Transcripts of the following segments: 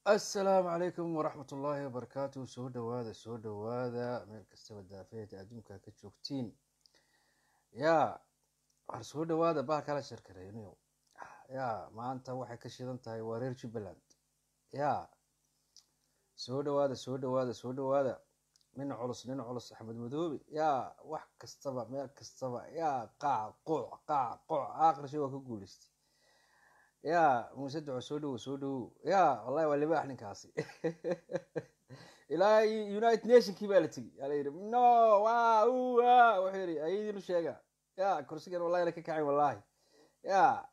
assalaamu calaykum waraxmat ullaahi wabarakaatu soo dhowaada soo dhowaada meel kastaba daafeeda adduunka ka joogtiin yaa war soo dhowaada baa kala sharkareynayo yaa maanta waxay ka shidan tahay waa reer jubbaland yaa soo dhowaada soo dhowaada soo dhowaada nin culus nin culus axmed madoobe yaa wax kastaba meel kastaba yaa qaac quuc qaac quuc aakhirshay waa ka guuleystay yaa muuse duco soo dhowo soo dhowo yaa wallahi waa libaax ninkaasi ilaa united nationkii baa la tegi yaa la yidhi no wa wa wuxuu yidhi ayadiinu sheega ya kursigan wallahi na ka kacay wallahi ya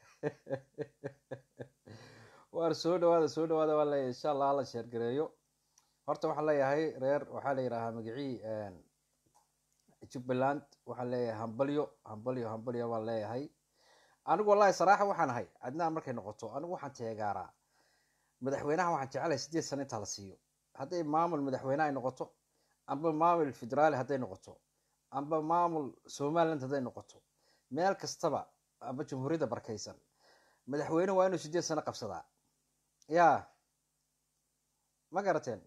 waar soo dhawaada soo dhawaada waa leeyahay insha allah hala sheergareeyo horta waxaan leeyahay reer waxaa la yidhahaa magacii jubbaland waxaan leeyahay hambalyo hambalyo hambalyo waan leeyahay anigu wallahi saraaxa waxaan ahay adnaan markay noqoto anigu waxaan teegaaraa madaxweynaha waxaan jecelahay sideed sano intaa la siiyo hadday maamul madaxweyne ay noqoto amba maamul federaali hadday noqoto amba maamul somaliland hadday noqoto meel kastaba amba jamhuuriyadda barkaysan madaxweyne waa inuu sideed sano qabsadaa ya ma garateen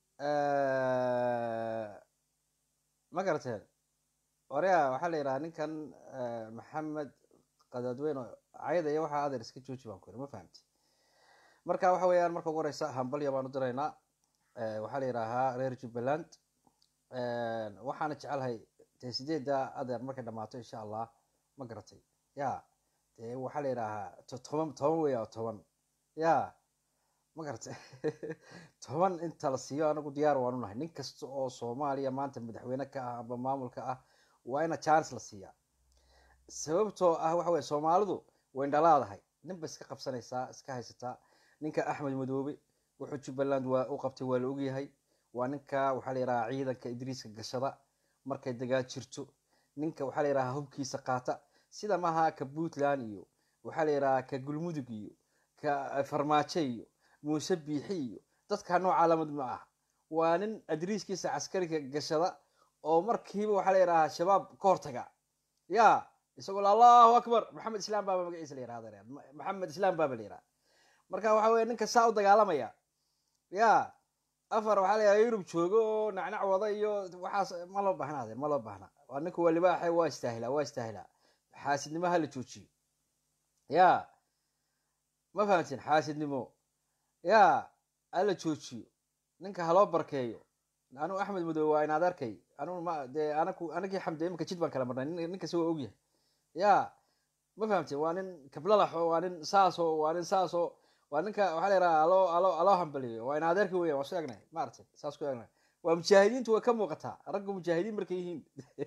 ma garateen orya waxaa la yidhahaa ninkan maxamed qadaadweyne cayada iyo waxaa adeer iska jooji baan ku yiri ma fahamti marka waxa weeyaan marka ugu horeysa hambalya baan u diraynaa waxaa la yidhaahaa reer jubbaland waxaana jecelahay dee sideedda adeer markay dhamaato insha allah ma garatay ya dee waxaa la yidhaahaa toban toban weya toban ya ma garatay toban inta la siiyo anagu diyaar waan unahay nin kasta oo soomaaliya maanta madaxweyne ka ah amba maamulka ah waa ina chance la siiyaa sababtoo ah waxa weye soomaalidu way dhalaadahay ninba iska qabsanaysaa iska haysataa ninka axmed madoobe wuxuu jubbaland waa u qabtay waa la ogyahay waa ninka waxaa la yidhahaa ciidanka idriiska gashada markay dagaal jirto ninka waxaa la yidhahaa hubkiisa qaata sida maaha ka puntland iyo waxaa la yidhahaa ka gulmudug iyo ka farmaajo iyo muuse biixi iyo dadka nooca lamid ma ah waa nin adriiskiisa caskariga gashada oo markiiba waxaa la yidhahaa shabaab ka hortaga ya isagoo allahu akbar maxamed islaam baaba magaciisa la yirahda maxamed islaam baaba la yiraha marka waxa weye ninka saa u dagaalamaya ya afar waxaa la yidhaha yurub joogo oo nacnac wada iyo waxaas ma loo baahna adeer ma loo baahna waa ninka waa libaaxe waa istaahilaa waa istaahilaa xaasidnimo ha la joojiyo ya ma fahamtiin xaasidnimo ya hala joojiyo ninka haloo barkeeyo anu axmed madoobe waa in adeerkay anu ma dee anaku anagii xamde imika jid baan kala marnay ninkasi waa ogyahay ya ma fahamteen waa nin kablalaxo waa nin saaso waa nin saaso waa ninka waxaa la yidhaha aloo aloo aloo hambaliyo waa in adeerka weya waa su egnay maaragtay saas ku egnay waa mujaahidiintu way ka muuqataa ragga mujaahidiin markay yihiin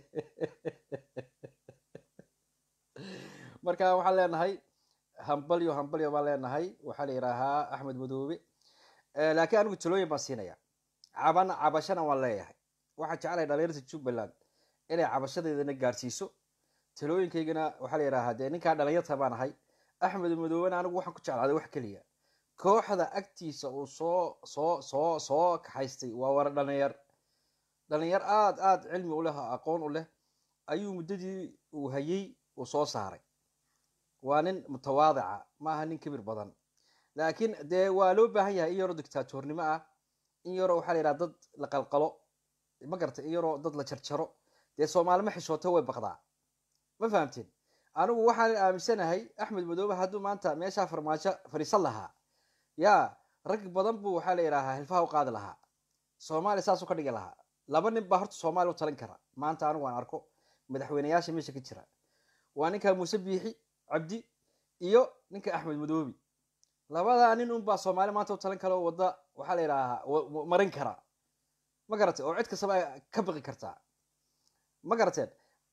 marka waxaan leenahay hambalyo hambalyo baan leenahay waxaa la yidhaahaa axmed madoobe laakiin anigu talooyin baan siinaya cabana cabashana waan leeyahay waxaan jeclahay dhalinyarta jubbaland inay cabashadeedana gaadhsiiso talooyinkaygana waxaa la yidhahaa dee ninkaa dhalinyarta baan ahay axmed madoobena anigu waxaan ku jeclaaday wax keliya kooxda agtiisa uu soo soo soo soo kaxaystay waa wara dhalinyar dhalinyar aada aada cilmi u leh aqoon u leh ayuu muddadii uu hayay uu soo saaray waa nin mutawaadica ma aha nin kibir badan laakiin dee waa loo baahan yahay in yaroo dictaatoornimo ah in yaroo waxaa la yidhaha dad la qalqalo ma garata in yaroo dad la jarjaro dee soomaalima xishooto way baqdaa ma fahamteen anigu waxaan aaminsanahay axmed madoobe hadduu maanta meeshaa farmaajo fadhiisan lahaa yaa rag badan buu waxaa la yidhaahaa hilfaha u qaadi lahaa soomaaliya saasuu ka dhigi lahaa laba nin baa horta soomaaliya u talin kara maanta anigu aan arko madaxweyneyaasha meesha ka jira waa ninka muuse biixi cabdi iyo ninka axmed madoobi labadaa nin unbaa soomaaliya maanta u talin kara oo wadda waxaa la yidhaahaa marin kara ma garatay oo cid kastaba ka baqi kartaa ma garateen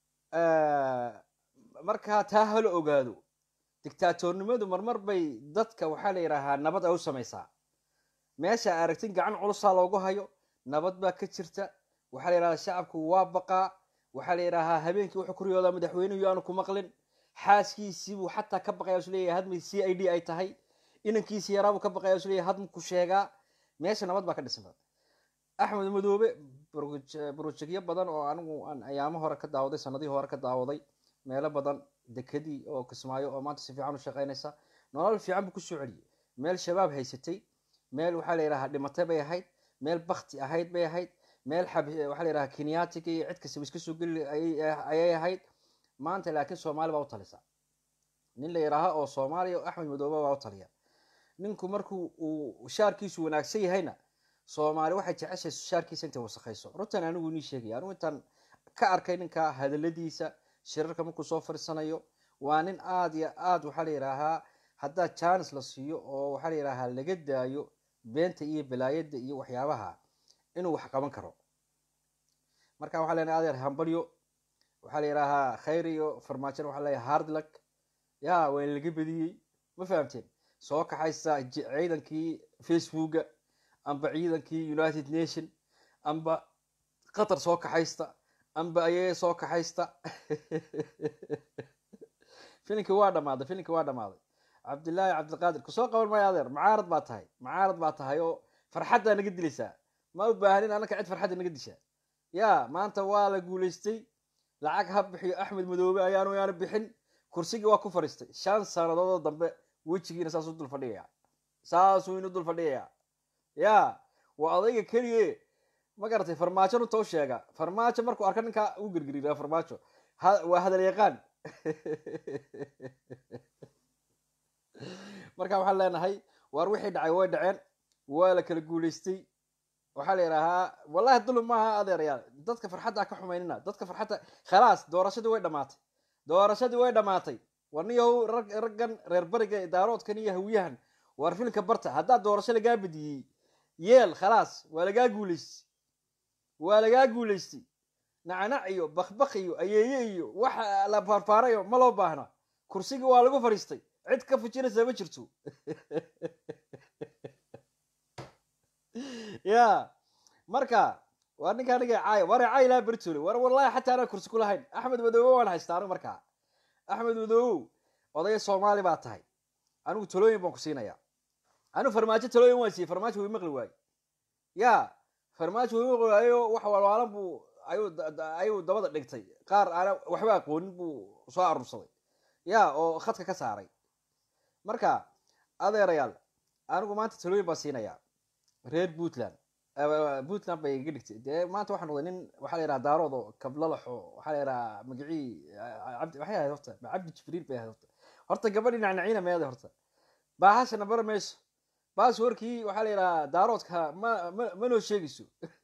markaa taa hala ogaado dictaatoornimadu marmar bay dadka waxaa la yidhaahaa nabad ay u samaysaa meesha aragtin gacan culusaa loogu hayo nabad baa ka jirta waxaa la yidhahdaa shacabku waa baqaa waxaa la yidhaahaa habeenkii wuxuu ku riyoodaa madaxweynuhu aanu ku maqlin xaaskiisiibuu xataa ka baqaya is leeyahay hadmay c i d ay tahay inankiisi yaraabuu ka baqaya is leeyahay hadmu ku sheegaa meesha nabad baa ka dhisan axmed madoobe brojegyo badan oo anigu aan ayaamo hore ka daawaday sanadihii hore ka daawaday meelo badan dekedii oo kismaayo oo maanta si fiican u shaqaynaysa nolol fiican buu kusoo celiyey meel shabaab haysatay meel waxaa la yidhahaa dhimatay bay ahayd meel bakti ahayd bay ahayd meel waxaa la yidhaha kenyatika iyo cid kastaba iska soo geli ayay ahayd maanta laakiin soomaali baa u talisa nin la yidhaaha oo soomaaliya axmed madoobe baa u taliya ninku markuu uu shaarkiisu wanaagsan yahayna soomaali waxay jeceshay shaarkiisa intay wasakhayso runtan anigu nii sheegaya anigu intaan ka arkay ninka hadaladiisa shirarka markuu soo fadhiisanayo waa nin aada iyo aad waxaa la yidhaahaa haddaa jaanis la siiyo oo waxaa la yidhaahaa laga daayo beenta iyo balaayada iyo waxyaabaha inuu wax qaban karo marka waxaa lena adeer hambalyo waxaa la yidhaahaa khayr iyo farmaajona waxaa leeyahay hardluck ya waa in laga badiyey ma fahamteen soo kaxaysa ciidankii facebooka amba ciidankii united nation amba qatar soo kaxaysta amba ayee soo kaxaysta filimkii waa dhamaaday filimkii waa dhamaaday cabdillaahi cabdiqaadir kusoo qaban maayo adeer macaarad baa tahay macaarad baa tahay oo farxaddaa naga dilaysaa ma u baahanin annaka cid farxadda naga dishaa ya maanta waa la guulaystay lacag ha bixiyo axmed madoobe ayaanu yaanu bixin kursigii waa ku fadhiistay shan sanadoodoo dambe wejigiina saasuu dul fadhigaya saasuu inu dul fadhigaya ya waa odayga keliye ma garatay farmaajo runta u sheega farmaajo markuu arka ninkaa u gergeriira farmaajo waa hadal yaqaan marka waxaan leenahay waar wixii dhacay way dhaceen waa la kala guulaystay waxaa la yidhaahaa wallahi dulum maaha adeerayaal dadka farxadda ka xumaynina dadka farxadda khalaas doorashadii way dhamaatay doorashadii way dhamaatay warniyahow raggan reer bariga daaroodkan iyo hawiyahan waar filmka barta haddaa doorasho lagaa badiyey yeel khalaas waa lagaa guulaystay waa lagaa guulaystay nacnac iyo bakbak iyo ayeeye iyo waxa la faarfaarayo ma loo baahna kursigii waa lagu fadhiistay cid ka fujinaysa ma jirto ya marka waa ninka aniga caay war caay laa bertole war wallahi xataa anaa kursi ku lahayn axmed madoobe waan haystaa anigu markaa axmed madoobow odaya soomaali baa tahay anigu talooyin baan ku siinaya anigu farmaajo talooyin waan siiyey farmaajo way maqli waaye ya farmaajo way maqli waayo wax walwaalan buu ayuu ayuu dabada dhigtay qaar aana waxba aqoonin buu soo aruursaday ya oo khadka ka saaray marka adeerayaal anigu maanta talooyin baan siinaya reer puntland puntland bay iga dhigtay dee maanta waxaan noqday nin waxaa la yidhaha daarood oo kablalaxo waxaa la yidhaha magacii cabdi waxay ahayd horta cabdi jibriil bay ahayd horta horta gabadhii nacnaciina meeday horta baahashana bara mayso baas warkii waxaa la yidhaha daaroodka ma ma ma noo sheegayso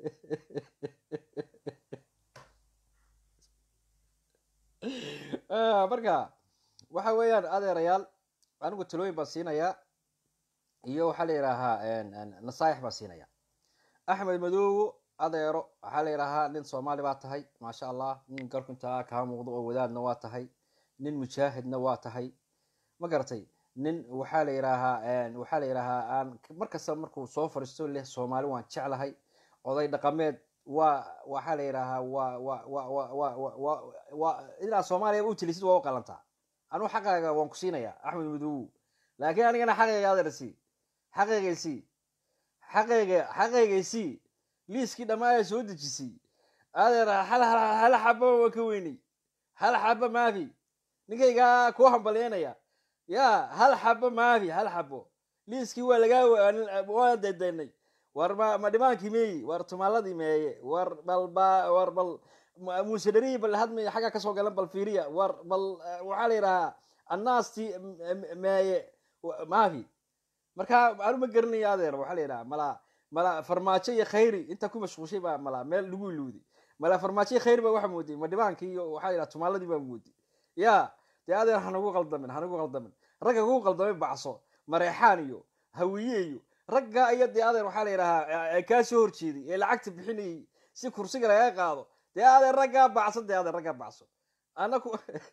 marka waxa weeyaan adeerayaal anigu talooyin baan siinayaa iyo waxaa la yidhaahaa nasaaix baan siinaya axmed madoowo adeero waxaa la yidhaahaa nin soomaali baa tahay maasha allah nin garkuntaa kaa muuqdo oo wadaadna waa tahay nin mujaahidna waa tahay ma garatay nin waxaa la yidhaahaa waxaa la yidhaahaa aan markasta markuu soo fadhiisto leh soomaali waan jeclahay oday dhaqameed waa waxaa la yidhaahaa waa wa wa wa wa wa wa wa inaad soomaaliya u telisid waa u qalantaa anugu xaqaaga waan ku siinayaa axmed madoowo laakiin anigana xaqayga adeersi xaqaygaysii xaqayga xaqaygaysii liiskii dhammaaya soo dejisay adeer hal hal xaba waa ka weynay hal xaba maafi ninkaygaa kuu hambalyeynaya ya hal xabo maafi hal xabo liiskii waa lagaa waa daydaynay war ma ma dhimaankii meeyi war tumaaladii meeye war bal ba war bal muuse dharii bal hadmay xagga kasoo galan bal fiiriya war bal waxaa la yidhahaa annaastii meeye maafi marka anu ma garanaya adeer waxaa la yidhaha mala mala farmaajo iyo khayri intaa ku mashquushay baa mala meel lagu iluuday mala farmaajo iyo khayri baa waxa mooday ma dhibaankii iyo waxaa la yidhaha tumaaladii baa mooday ya dee adeer hanagu qaldamin hanagu qaldamin ragga kugu qaldamay bacso mareexaan iyo hawiye iyo ragga iyo dee adeer waxaa la yidhahaa kaa soo horjeeday ee lacagta bixinayay si kursiga lagaga qaado dee adeer raggaa bacso dee adeer raggaa bacso anaku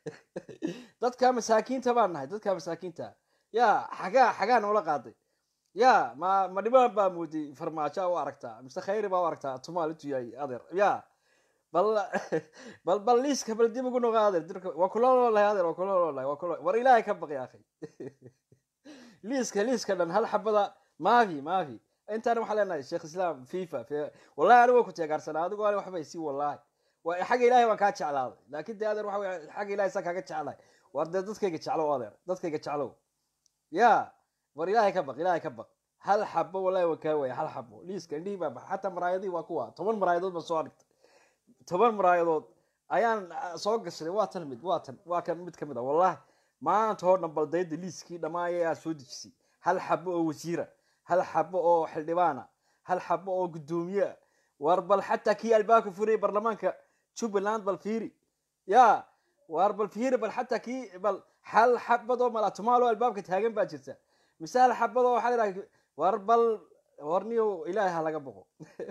dadka masaakiinta baan nahay dadka masaakiinta ya xagaa xagaa noola qaaday ya ma ma dhibaan baa mooday farmaajo u aragtaa mise khayri baa u aragtaa tumaal intuu yahay adeer ya bal bal bal liiska bal dib ugu noqo adeer dirka waa kula loolahay adeer waa kula loolahay waa kula war ilaahay ka baqi akhay liiska liiska dhan hal xabada maafi maafi intaana waxaa leenahay sheekh islaam fifa wallahi anigu waa ku teegaarsanaa adigu ani waxbay si wallahi waa xagga ilaahay waan kaa jeclaaday laakiin dee adeer waxa wey xagga ilahay saa kaaga jeclahay war dee dadkayga jeclow adeer dadkayga jeclow ya war ilaahay ka baq ilaahay ka baq hal xabo wallahi waa kaa waaya hal xabo liiska indhihii baa baxa xataa maraayadihii waa kuwa toban maraayadood baan soo argtay toban maraayadood ayaan soo gashaday waa tan mid waa tan waa kan mid ka mid a wallahi maanta oo dhan baldayda liiskii dhammaaya aad soo dejisay hal xabo oo wasiira hal xabo oo xildhibaana hal xabo oo guddoomiye war bal xataa kii albaabka furayay baarlamaanka jubbaland bal fiiri ya war bal fiiri bal xataa kii bal hal xabadoo malatumaalo albaabka taagan baa jirta mise hal xabadoo waxaa la yidhaha war bal warniyo ilaahay ha laga boqo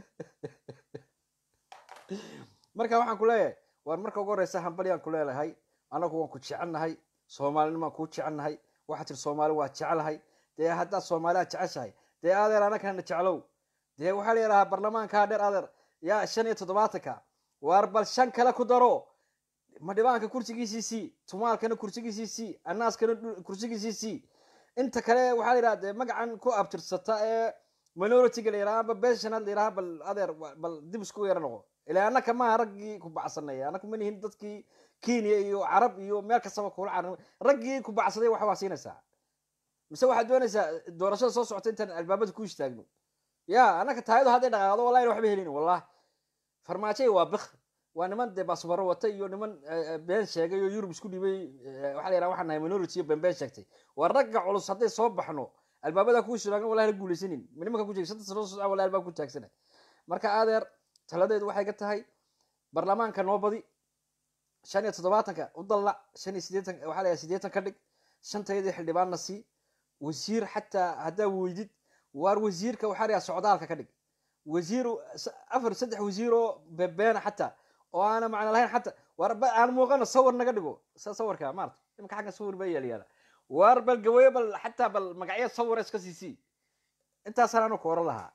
marka waxaan ku leeyahay war marka ugu horeysa hambalyaan ku leelahay anagu waan ku jecelnahay soomaalinimaan kuu jecelnahay waxaa tir soomaali waa jecelahay dee haddaad soomaaliya jeceshahay dee adeer anakana jeclow dee waxaa la yidhahaa barlamaankaa dheer adeer yaa shan iyo toddobaatanka war bal shan kale ku daro madhibaanka kursigiisii sii tumaalkana kursigiisii sii anaaskana kursigiisii sii inta kale waxaa la yidhaha dee magacan ku abtirsata ee minoritiga la yidhaha amba benshanaad la yidhaha bal adeer bal dib isku yara noqo ilaa annaka maaha raggii ku bacsanaya annaku ma nihin dadkii kenya iyo carab iyo meel kastaba kula carar raggii ku bacsaday waxa waa siinaysaa mise waxaad doonaysaa doorashada soo socota intaan albaabada ku istaagno ya annaka taayadu hadday dhaqaaqdo wallahi waxba helin wallah farmaajay waa bik waa niman dee baasbaro wata iyo niman been sheegay oo yurub isku dhibay waxaa la yidhaha waxaan nahay minority iyo been been sheegtay waa ragga culus hadday soo baxno albaabada ku istaagan wallahi la guulaysanin nimanka ku jeegsanta sano socda wallahi albaab ku taagsana marka adeer taladeedu waxay ka tahay baarlamaanka noo badi shan iyo toddobaatanka u dallac shan iyo sideetan waxaa la sideetan ka dhig shantayadii xildhibaanna sii wasiir xataa haddaa weydid waar wasiirka waxaa la socdaalka ka dhig wasiir afar saddex wasiir oo bebeena xataa oo aana macno lahayn xataa waar aan muuqano sawir naga dhigo sawirka maarta imika xagga sawir baa yaalayaala waar bal gaweyo bal xataa bal magacyo sawira iska siisii intaasaan anu ku oran lahaa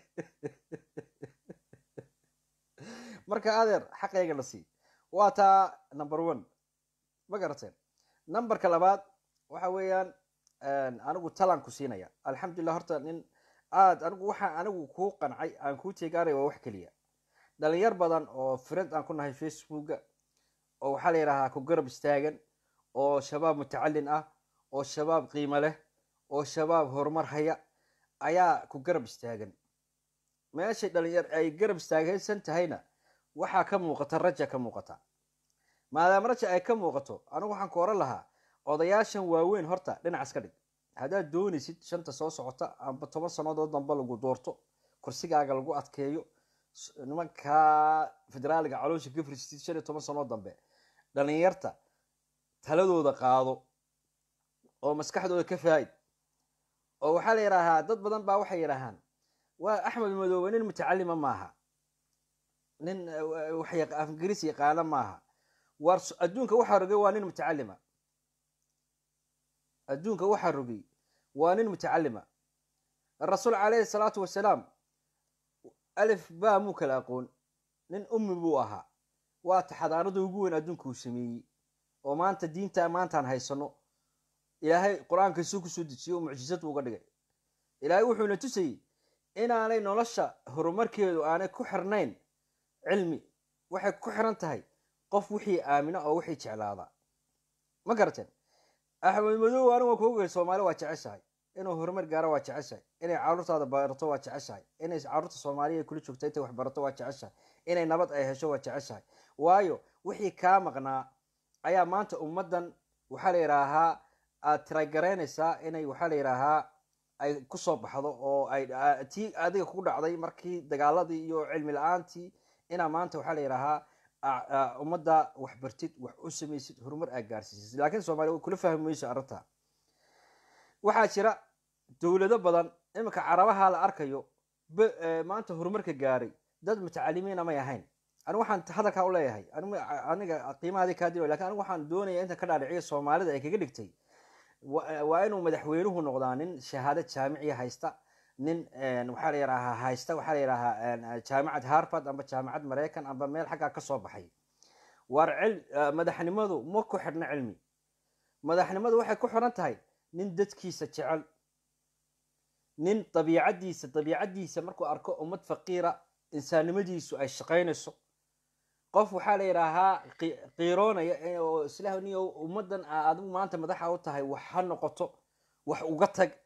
marka adeer xaqayga la sii waa taa number one ma garateen numberka labaad waxa weeyaan anigu talaan ku siinaya alxamdulilah horta nin aad anigu waxaa anigu kuu qancay aan kuu teegaanaya waa wax keliya dhalinyar badan oo friend aan ku nahay facebooka oo waxaa la yidhahaa ku garab istaagan oo shabaab mutacalin ah oo shabaab qiimo leh oo shabaab horumar haya ayaa ku garab istaagan meeshay dhalinyar ay garab istaagaysan tahayna waxaa ka muuqata raja ka muuqata maadaama raja ay ka muuqato anigu waxaan ku oran lahaa odayaashan waaweyn horta dhinac iska dhig haddaad doonaysid shanta soo socota amba toban sannadood damba lagu doorto kursigaaga lagu adkeeyo nimankaa federaaliga caloosha ka frisitid shan iyo toban sannadood dambe dhalinyarta taladooda qaado oo maskaxdooda ka faa'id oo waxaa la yidhaahaa dad badan baa waxay yidhaahaan waa axmed madoobe nin mutacalima maaha nin afgaris yaqaana maaha war adduunka waxaa rogay waa nin mutacalima adduunka waxaa rogay waa nin mutacalima rasuul calayhi salaatu wasalaam alif baa muu kala aqoon nin ummi buu ahaa waa taxadaarada ugu weyn adduunka uu sameeyey oo maanta diinta maantaan haysano ilaahay qur-aankiisuu kusoo dejiyey oo mucjisad uga dhigay ilaahay wuxuuna tusayey inaanay nolosha horumarkeedu aanay ku xirnayn cilmi waxay ku xiran tahay qof wixii aamina oo wixii jeclaada ma garateen axmed madow anigu waan kuogay soomaali waa jeceshahay inuu horumar gaaro waa jeceshahay inay caruurtaada barato waa jeceshahay inay caruurta soomaaliya ay kula joogta intay wax barato waa jeceshahay inay nabad ay hesho waa jeceshahay waayo wixii kaa maqnaa ayaa maanta ummaddan waxaa la yidhaahaa aad tiragaraynaysaa inay waxaa la yidhaahaa ay kusoo baxdo oo ay tii adiga ku dhacday markii dagaaladii iyo cilmi la-aantii inaa maanta waxaa la yidhaahaa ummadda wax bartid wax u samaysid horumar aad gaarsiisid laakiin soomaaliya way kula fahmi mayso arrinta waxaa jira dowlado badan iminka carabaha la arkayo maanta horumarka gaaray dad mutacalimiina may ahayn anigu waxaan hadalkaa u leeyahay aniga qiimahaadii kaa dilo lakin anigu waxaan doonaya inta ka dhaadhiciya soomaalida ay kaga dhigtay waa inuu madaxweynuhu noqdaa nin shahaado jaamiciya haysta nin waxaa la yidhaahaa haysta waxaa la yidhaahaa jaamicad harvard amba jaamicad maraykan amba meel xaggaa ka soo baxay waar cil madaxnimadu ma ku xidhna cilmi madaxnimadu waxay ku xiran tahay nin dadkiisa jecel nin dabiicaddiisa dabiicaddiisa markuu arko ummad faqiira insaannimadiisu ay shaqaynayso qof waxaa la yidhaahaa qiiroonaya oo islah niyo ummaddan adigu maanta madaxa u tahay wax ha noqoto wax uga tag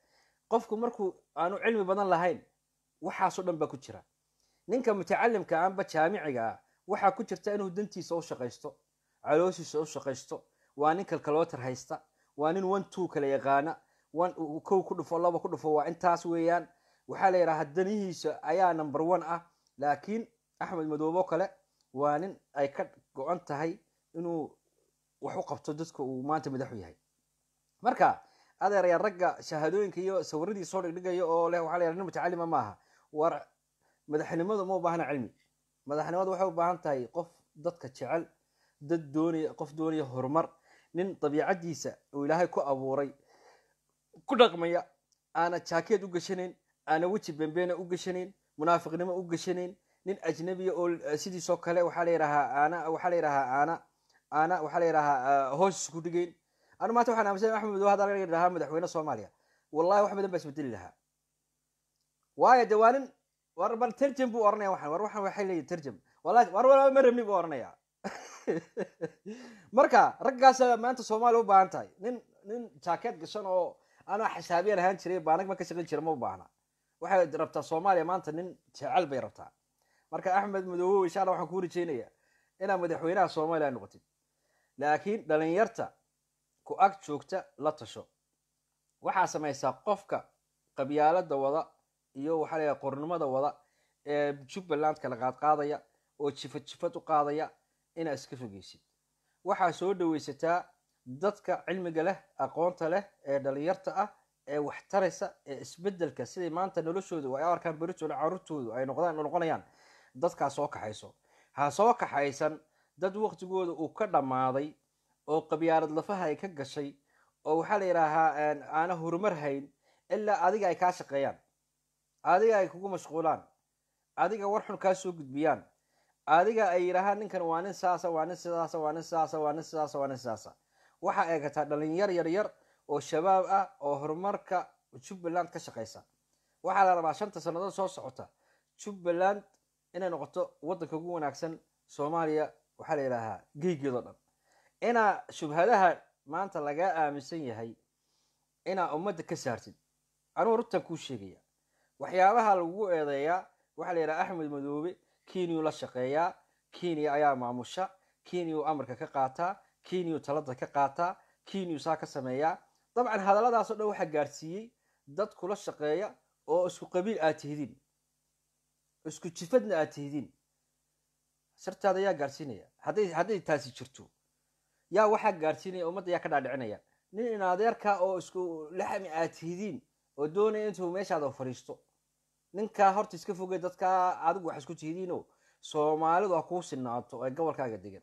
qofku markuu aanu cilmi badan lahayn waxaasoo dhan baa ku jira ninka mutacalimka amba jaamiciga ah waxaa ku jirta inuu dantiisa u shaqaysto calooshiisa u shaqaysto waa nin kalkalootar haysta waa nin one two kala yaqaana one kow ku dhufo laba ku dhufo waa intaas weeyaan waxaa la yidhaha danihiisa ayaa number one ah laakiin axmed madoobo kale waa nin ay ka go-an tahay inuu wax u qabto dadka uu maanta madaxu yahay marka adeeraya ragga shahaadooyinka iyo sawiradii soo dhigdhigaya oo leh waxaa la yidhaha nin mutacalima maaha war madaxnimadu ma u baahna cilmi madaxnimadu waxay u baahan tahay qof dadka jecel dad doonaya qof doonaya horumar nin dabiicadiisa uu ilaahay ku abuuray ku dhaqmaya aana jaakeed u gashanayn aana weji bembeena u gashanayn munaafiqnimo u gashanayn nin ajnabiya oo sidiisoo kale waxaa la yidhahaa aana waxaa la yidhahaa aana aana waxaa la yidhahaa hoos isku dhigayn anu maanta waxaan aaminsan axmed madow hadda laga yidhahaa madaxweyne soomaaliya wallahi wax badan baa isbedeli lahaa waayo de waa nin war bal terjam buu oranaya waxan war waxan waxay leeyihin terjam wallahi war walba ma rabni buu oranaya marka raggaasa maanta soomaaliya u baahan tahay nin nin jaakeed gashan oo anaa xisaabiyan ahaan jiray baanag ma ka shaqayn jira ma u baahna waxay rabtaa soomaaliya maanta nin jecel bay rabtaa marka axmed madoobe insha alla waxaan kuu rajeynaya inaad madaxweynaha soomaaliya noqotid laakiin dhalinyarta ku ag joogta la tasho waxaa samaysaa qofka qabyaalada wada iyo waxaa layaha qornimada wada ee jubbaland kala qaadqaadaya oo jifad jifad u qaadaya inaad iska fogeysid waxaa soo dhaweysataa dadka cilmiga leh aqoonta leh ee dhalinyarta ah ee wax taraysa ee isbedelka siday maanta noloshoodu ay arkaan beritooda caruurtoodu ay noqdaan noqonayaan dadkaa soo kaxayso ha soo kaxaysan dad waqtigooda uu ka dhammaaday oo qabyaalad lafaha ay ka gashay oo waxaa la yidhaahaa aana horumar hayn ilaa adiga ay kaa shaqeeyaan adiga ay kugu mashquulaan adiga war xun kaa soo gudbiyaan adiga ay yidhaahaan ninkan waa nin saasa waa nin sidaasa waa nin sidaasa waa nin sidaasa waa nin sidaasa waxaa eegataa dhalinyar yar yar oo shabaab ah oo horumarka jubbaland ka shaqaysa waxaa la rabaa shanta sannadood soo socota jubbaland inay noqoto waddanka ugu wanaagsan soomaaliya waxaa la yidhaahaa geygeedoo dhan inaa shubhadaha maanta lagaa aaminsan yahay inaa ummadda ka saartid anugu runtan kuu sheegaya waxyaabaha lagu eedeeyaa waxaa la yidhaha axmed madoobe kenyuu la shaqeeyaa kenya ayaa maamusha kenyuu amarka ka qaataa kenyuu talada ka qaataa kenyuu saa ka sameeyaa dabcan hadalladaasoo dhan waxaa gaarsiiyey dad kula shaqeeya oo isku qabiil aad tihidiin isku jifadna aad tihidiin sirtaada yaa gaarsiinaya hadday hadday taasi jirto yaa waxaa gaarsiinaya ummadda yaa ka dhaadhicinaya nin in adeerka oo isku laxmi aad tihidiin oo doonaya intuu meeshaada fadhiisto ninkaa horta iska fogey dadkaa adigu wax isku tihidiinoo soomaalidu ha kuu sinaato ee gobolkaaga degan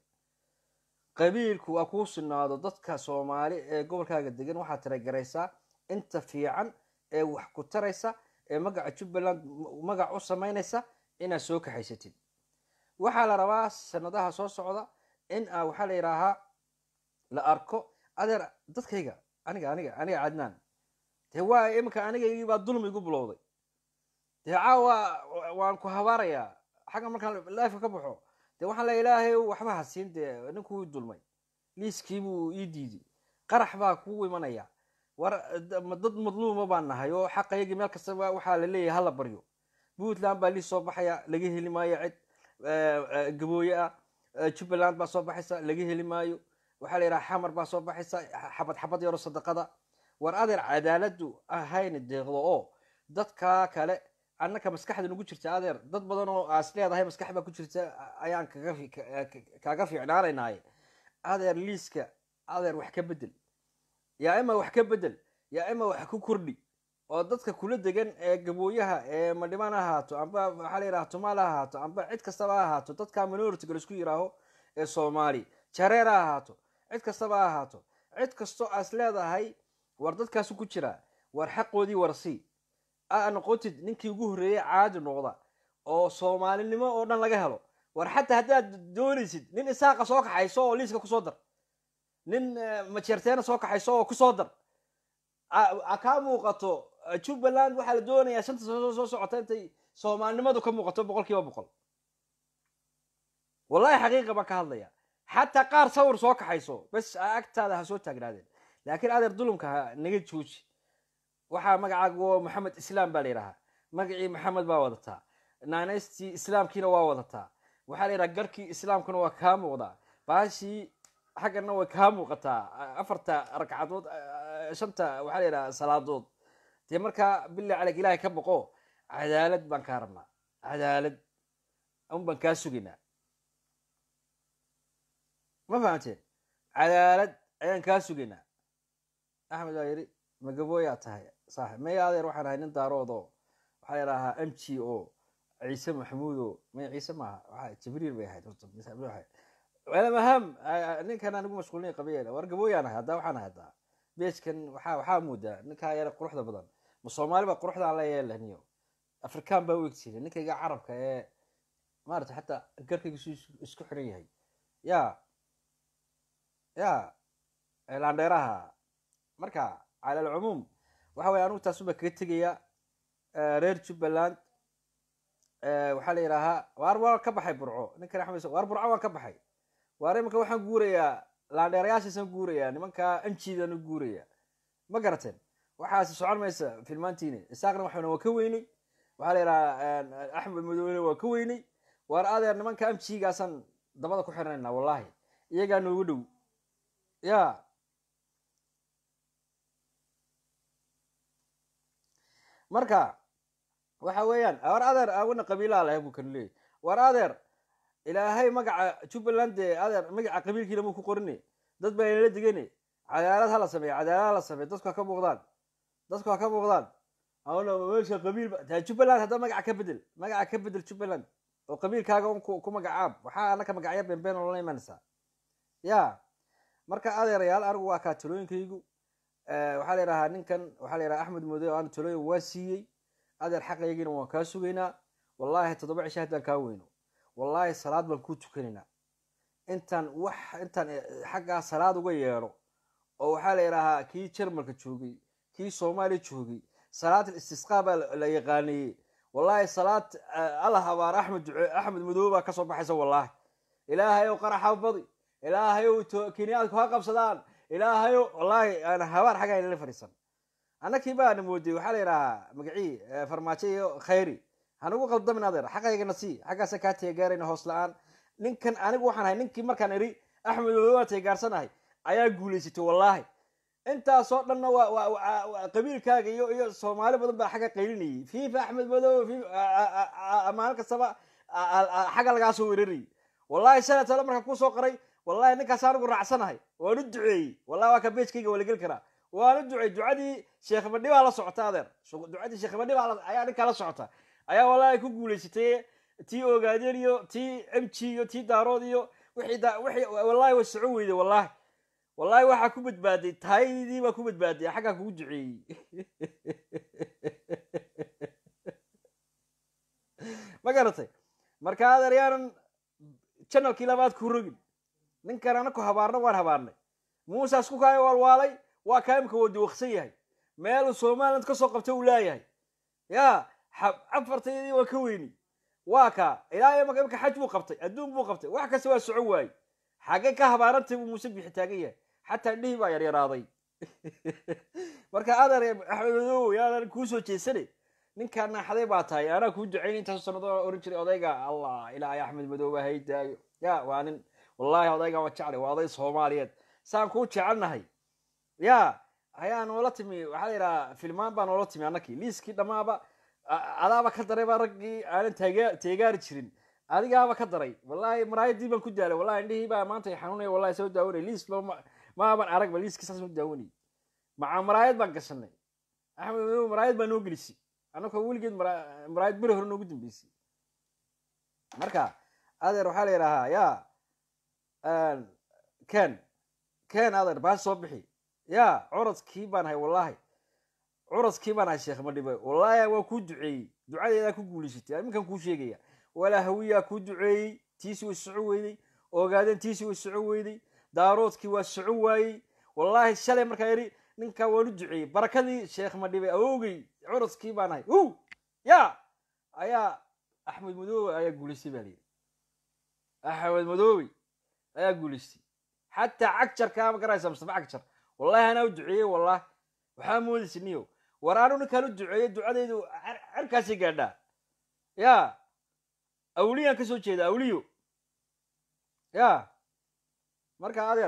qabiilku ha kuu sinaado dadka soomaali ee gobolkaaga degan waxaad tiragaraysaa inta fiican ee wax ku taraysa ee magaca jubbaland magac u samaynaysa inaad soo kaxaysatid waxaa la rabaa sanadaha soo socda in a waxaa la yidhaahaa la arko adeer dadkayga aniga aniga aniga cadnaan dee waa iminka anigaygii baa dulmi igu bilowday dee caawa waan ku habaarayaa xagga markaan lifeka ka baxo dee waxaan le ilaahay waxba hasiin dee ninkuu i dulmay liiskiibuu ii diiday qarax baa kugu imanaya war dad madluuma baan nahay oo xaqayagii meel kastaba waxaa la leeyahay hala baryo puntland baa liis soo baxaya laga heli maayo cid gabooye ah jubbaland baa soo baxaysa laga heli maayo waxaa la yidhaha xamar baa soo baxaysa xabad xabad yaro sadaqada war adeer cadaaladu ahayna deeqdo oo dadkaa kale annaka maskaxda nagu jirta adeer dad badan oo aas leedahay maskax baa ku jirta ayaan kaaga fiicnaanaynaaye adeer liiska adeer wax ka bedel yaa ima wax ka bedel yaa ima wax ku kordhi oo dadka kula degan ee gabooyaha ee madhimaan ha ahaato amba waxaa la yidhaha tumaal ha ahaato amba cid kastaba ha ahaato dadka minority la isku yiraaho ee soomaali jareer ha ahaato cid kastaba ha ahaato cid kastoo aas leedahay war dadkaasu ku jiraa war xaqoodii warsii aa noqotid ninkii ugu horreeyey caadi noqda oo soomaalinimo oo dhan laga helo war xataa haddaad doonaysid nin isaaqa soo kaxayso oo liiska kusoo dar nin majeerteena soo kaxayso oo kusoo dar a kaa muuqato jubbaland waxaa la doonayaa shanta sano soo socota intay soomaalinimadu ka muuqato boqol kiiba boqol wallahi xaqiiqa baan ka hadlaya xataa qaar sawir soo kaxayso bes agtaada ha soo taagnaadeen laakiin adeer dulumka ha naga jooji waxaa magacaaga waa maxamed islaam baa la yidhahaa magacii maxamed baa wadataa naanaystii islaamkiina waa wadataa waxaa la yidhaha garkii islaamkuna waa kaa muuqdaa baashii xaggana way kaa muuqataa afarta ragcadood shanta waxaa la yidhaha salaadood dee markaa billah caleyk ilaahay ka boqo cadaalad baan kaa rabnaa cadaalad un baan kaa sugaynaa ma fahamteen cadaalad ayaan kaa sugaynaa axmed waa yidhi magabooyaa tahay saaxib maya adeer waxaan ahay nin daarood oo waxaa la yidhahaa m g o ciise maxamuud o maya ciise maaha waxa jibriil bay ahayd maham ninkan anigu mashquulnay qabiil war gabooyaan ahay haddaa waxaan ahay haddaa beejkan waxaa waxaa moodaa ninkaa yara quruxda badan ma soomaali baa quruxdaan la yeelaniyo afrikaan baa u egtirin ninkayga carabka ee maarata xataa garkayga su isku xiran yahay ya ya laandheeraha marka cala alcumuum waxa weye anigu taasuba kaga tegaya reer jubbaland waxaa la yidhaahaa waar waan ka baxay burco ninkan axmed waar burco waan ka baxay waar imanka waxaan guurayaa laandheerayaashaasaan guurayaa nimankaa anjiidaan u guuraya ma garateen waxaasi socon maysa filmaantiini isaaqna waxana waa ka weynay waxaa la yidhahaa axmed madoole waa ka weynay waar adeer nimanka amjigaasaan dabada ku xirnaynaa wallahi iyagaa noogu dhow ya marka waxa weeyaan war adeer awana qabiilaa lahay buu kan leeyay war adeer ilaahay magaca jubbaland dee adeer magaca qabiilkiina muu ku qorine dad baa inala digane cadaalad ha la sameeya cadaalad ha la sameeya dadku ha ka muuqdaan dadku ha ka muuqdaan awna meesha qabiil taa jubbaland hadda magaca ka bedel magaca ka bedel jubbaland oo qabiilkaaga un ku magacaab waxaa anaka magacyo beenbeen oo la imanaysaa ya marka adeerayaal anigu waa kaa talooyinkaygu waxaa la yidhahaa ninkan waxaa la yidhaha axmed mode o aan talooyin waa siiyey adeer xaqaygiina waan kaa sugaynaa wallahi toddoba cisho haddaan kaa weyno wallahi salaad baan kuu tukanaynaa intaan wax intaan xaggaa salaad uga yeedho oo waxaa la yidhahaa kii jarmalka joogay kii soomaaliya joogay salaat istisqaa baa la yaqaaniyey wallahi salaad alla habaar axmed duce axmed madoobe baa kasoo baxaysa wallahi ilaahay ow qaraxa badi ilaahay ow kiniyaadku ha qabsadaan ilaahay ow wallahi aan habaar xaggaa inala fadhiisan annakii baana moodey waxaa la yidhahaa magacii farmaajo iyo khayri hanugu qaldamin adeer xaqaygana sii xaggaasa kaa teegaarayna hoos la-aan ninkan anigu waxaan ahay ninkii markaan iri axmed madoobe waa teegaarsanahay ayaa guulaysatay wallahi intaasoo dhanna waa qabiilkaaga iyo iyo soomaali badan baa xagga qaylinayay fifa axmed madoobe maalin kastaba xagga lagaa soo weerarayay wallahi shalay tale markaan kusoo qoray wallahi ninkaas anigu raacsanahay waan u duceeyey wallahi waa ka beejkayga waa la geli karaa waan u duceey ducadii sheekh badhi baa la socota adeer ducadii sheekh badhi baa ayaa ninkaa la socota ayaa wallahi ku guulaysatay tii ogaadeen iyo tii m g iyo tii daarood iyo wixii wixii wallahi way soco weyday wallahi wallahi waxaa ku badbaaday tahaydii baa ku badbaaday xaggaa kugu duceeyey ma garatay marka adeer yaanan janalkii labaad ku rogin ninkan anaku habaarna waan habaarnay muusaas ku kaayo waalwaalay waa kaa imka wadi waksan yahay meeluu somaliland kasoo qabta uu leeyahay ya afartaydii waa ka weyni waa kaa ilaa imaka imka xaj buu qabtay adduun buu qabtay wax kasta waa socon waayey xaggay ka habaarantay buu muuse bixi taagan yahay xataa indhihii baa yaryaraaday marka adeer axmed madow yaadan kuu soo jeesane ninkaa naaxaday baa tahay anaa kuu ducayn intaas sanado oran jiray odayga allah ilaahay axmed madooba haydaayo ya waa nin wallahi odayga waa jeclay waa oday soomaaliyeed saan kuu jecelnahay ya ayaa noola timi waxaa la yidhaha filmaan baa noola timi annakii liiskii dhammaaba adaaba ka daray baa raggii aanan taga teegaari jirin adigaaba ka daray wallahi maraayadii baan ku daalay wallahi indhihii baa maanta i xanuunaya wallahi soo daawanay liis maaban aragba liiskii saas soo daawanay maca maraayad baan gashanay axmed madow maraayad baa noo gelisay annakoo weligeed maraayad beri hore noogu dambeysay marka adeer waxaa la yidhahaa ya ken ken adeer baas soo bixi ya curadkii baan ahay wallahi curadkii baan ahay sheekh madhibe wallahi waa kuu duceeyey ducadeedaa ku guulaysatay iminkan kuu sheegaya walaa hawiyaa kuu duceeyey tiisi way soco weyday ogaadeen tiisi way soco weyday daaroodkii waa soco waayey wallahi shalay markaa yidhi ninkaa waan u duceeyey barakadii sheekh madhibe awogey curadkii baan ahay u ya ayaa axmed madoobe ayaa guulaystay baa layidhi axmed madoobe ayaa guulaystay xataa cagjarkaa ma garaysa mustafa cagjar wallahi anaa u duceeyey wallahi waxaa moodaysa niyo war anu ninkaan u duceeyo ducadaydu cerkaasay gaadhaa ya awliyaan ka soo jeeda awliyo ya marka adeer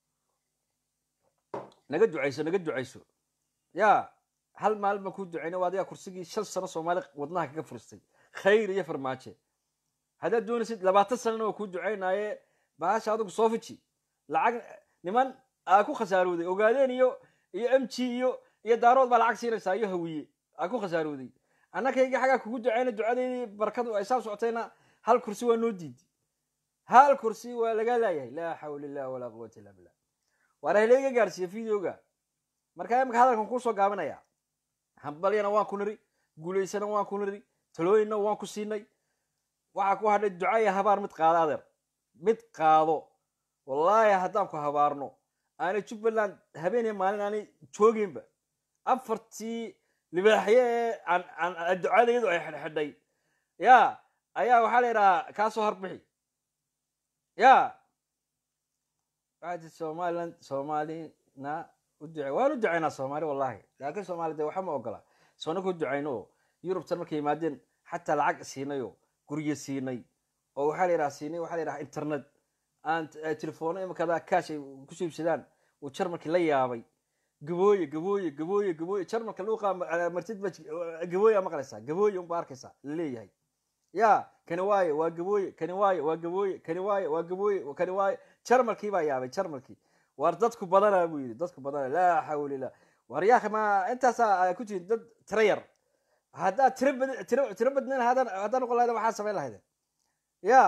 naga ducayso naga ducayso ya hal maalin baan kuu ducayna waa adigaa kursigii shan sano soomaali wadnaha kaga furistay khayr iyo farmaaje haddaad doonaysid labaatan sanana waa kuu ducaynaaye bahasha adigu soo fiji lacag niman aa ku khasaarooday ogaadeen iyo iyo m g iyo iyo daarood baa lacag siinaysaa iyo hawiye aa ku khasaarooday annakayga xaggaa kugu ducayna ducadeydii barakadu ay saa socotayna hal kursi waa noo diidi hal kursi waa laga laayahay laa xawla illah walaa quwata illa billah waana haleega gaarsiiya videoga markaa imika hadalkan kuusoo gaabinaya hambalyana waan ku niri guulaysana waan ku niri talooyinna waan ku siinay waxaa ku hadhay duca iyo habaar mid qaado adeer mid qaado wallaahi haddaan ku habaarno aanay jubbaland habeeniya maalin aanay joogeynba afartii libaaxye ee aan ducadayadu ay xidhxidhay ya ayaa waxaa la yidhahaa kaa soo harbixi ya waxaa tii somaliland soomaalina u duce waan u ducaynaa soomaali wallahi laakiin soomaali de waxa ma ogola soona ku ducayno oo yurubtan markay yimaadeen xataa lacag siinay oo guryo siinay oo waxaa la yidhaha siinay waxaa la yidhaha internet aan telefono imakada kaash ay kusoo iibsadaan uu jarmalkii la yaabay gabooye gabooye gabooye gabooye jarmalka luuqa martid ba gabooye aa maqlaysaa gabooye unba arkaysaa laleeyahay ya kani waaye waa gabooye kani waaye waa gabooye kani waaye waa gabooye kani waaye jarmalkii baa yaabay jarmalkii war dadku badana buu yidhi dadku badana laa xawla illah war yaakhi ma intaasaa ku jirin dad tiro yar haddaad tiro bad tiro tiro badnayn haddaan haddaan noqon lahayda waxaa samayn lahaydeen ya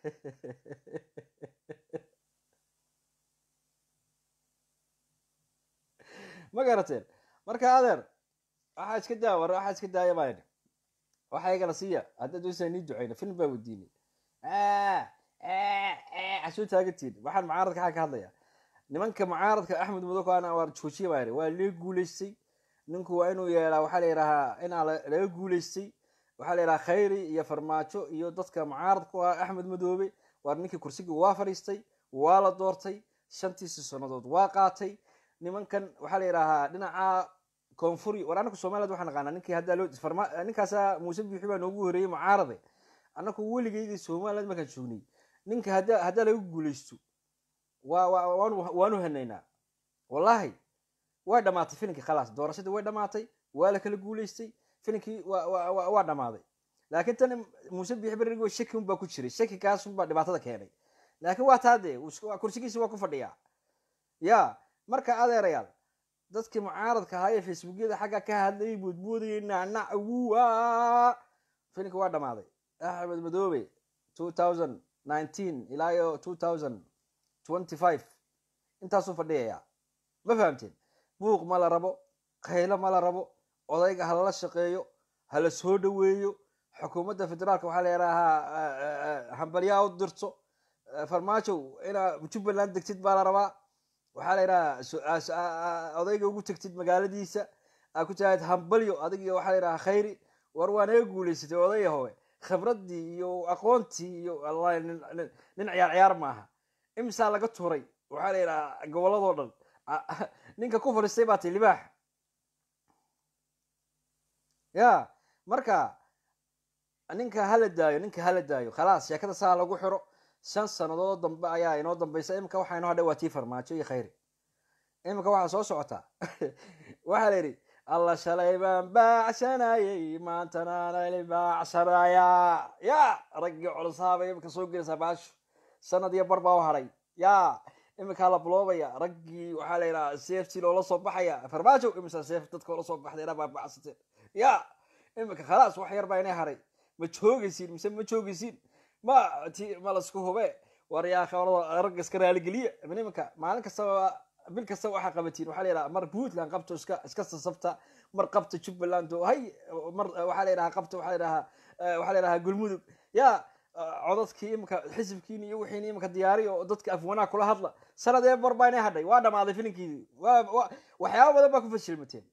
ma garateen marka adeer waxaa iska daa war waxaa iska daaya baa yidhi waxa igana siiya haddaad doonaysaa nii ducayna film baa weydiinay asoo taagantiin waxaan mucaaradka xaa ka hadlaya nimanka mucaaradka axmed mudokaana waa joojiya baa yidhi waa laga guulaystay ninku waa inuu yeelaa waxaa la yidhahaa inaa laga guulaystay waxaa la yidhaha khayri iyo farmaajo iyo dadka mucaaradku ah axmed madoobe waar ninkii kursigii waa fadhiistay waa la doortay shantiisi sannadood waa qaatay nimankan waxaa la yidhahaa dhinaca koonfuri war anaku somaliland waxaa naqaanaa ninkii haddaa loo ninkaasa muuse biixi baa noogu horeeyey mucaarade annaku weligeydii somaliland markaan joognay ninka haddaa haddaa laga guulaysto waa waa waanu waanu hanaynaa wallahi way dhamaatay filinkii khalaas doorashadii way dhamaatay waa la kala guulaystay filinkii waa waa waa dhamaaday laakiin tan muuse biixi berrig shaki unbaa ku jiray shaki kaas unbaa dhibaatada keenay laakiin waa taa dee kursigiisi waa ku fadhiyaa ya marka adeerayaal dadkii mucaaradka ahaa ee facebookyada xagga ka hadlayay boodboodayay nacnac wuwa filinka waa dhamaaday axmed madoobe two thousand nineteen ilaa iyo two thousand twenty five intaasuu fadhiyayaa ma fahamteen buuq ma la rabo khaylo ma la rabo odayga ha lala shaqeeyo ha la soo dhoweeyo xukuumadda federaalka waxaa la yidhahaa hambalyaa u dirto farmaajow inaa jubbaland degtid baa la rabaa waxaa la yidhahaa odayga ugu tegtid magaaladiisa aa ku tahayd hambalyo adig iyo waxaa la yidhahaa khayri war waa naga guulaysatay odaya howe khibraddii iyo aqoontii iyo wallahi nin ciyaar ciyaar maaha imsaa laga tuuray waxaa la yidhahaa gobolladoo dhan ninka ku fadhiistay baa tay libaax ya marka ninka hala daayo ninka hala daayo khalaas sheekada saa lagu xiro shan sannadood dambe ayaa inoo dambaysa imika waxaa inoo hadhay waa tii farmaajo iyo khayri imika waxaa soo socotaa waxaa la yidhi alla shalay baan baacsanayay maantanaanali baacsanayaa ya raggii culusaabay imika soo gelaysaa baashu sanad iyo bar baa u hadhay ya iminkaa la buloobaya raggii waxaa la yidhaha seeftii loola soo baxaya farmaajo imisa seef dadka oola soo baxday inaa baabacsateen ya iminka khalaas wax yar baa inay hadhay ma joogaysiin mise ma joogaysiin ma ti ma lasku hube war yaa khabrada ragga iska raaligeliya iminka maalin kastaba bil kasta waxaa qabatiin waxaa la yidhaha mar puntland qabto iska iska sasabta mar qabta jubbaland oo hay mar waxaa la yidhaha qabta waxaa la yidhaha waxaa la yidhaha galmudug ya codadkii imika xisibkiini iyo wixiini imika diyaariya oo dadka afwanaa kula hadla sanadee bar baa inay hadhay waa dhamaaday filinkiidii wa waxyaaba badan baa ku fashilmateen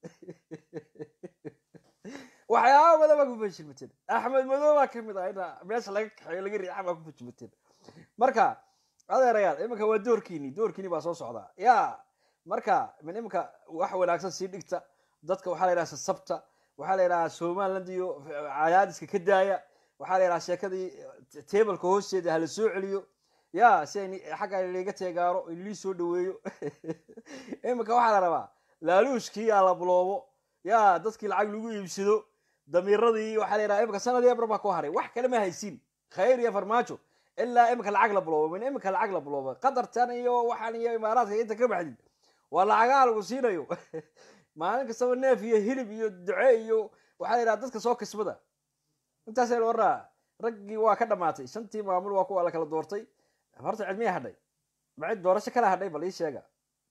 waxyaaba badan baa ku fashilmateen axmed madow baa kamid ah ina meesha laga kaxeeyo laga riixa baa ku fashilmateen marka adeerayaal iminka waa doorkiini doorkiini baa soo socdaa ya marka min iminka wax wanaagsan sii dhigta dadka waxaa la yidhaha sasabta waxaa la yidhaha somaliland iyo cadaadiska ka daaya waxaa la yidhaha sheekadii tebalka hoosteeda hala soo celiyo ya si ay xagga liga teegaaro lii soo dhaweeyo iminka waxaa la rabaa laaluushkii aa la buloobo ya dadkii lacag lagu iibsado damiiradii waxaa la yidhaha iminka sanadii eber baa ku haray wax kale ma haysiin khayr iyo farmaajo ilaa iminka lacag la buloobo min iminka lacag la buloobo qatartan iyo waxaan iyo imaaraadka inta ka baxdid waa lacagaha lagu siinayo maalin kastaba neef iyo hilib iyo duce iyo waxaa la yidhaha dadka soo kisbada intaasa la waraa raggii waa ka dhamaatay shantii maamul waa kuwa la kala doortay horta cilmiya hadhay ma cid doorasho kala hadhay bal ii sheega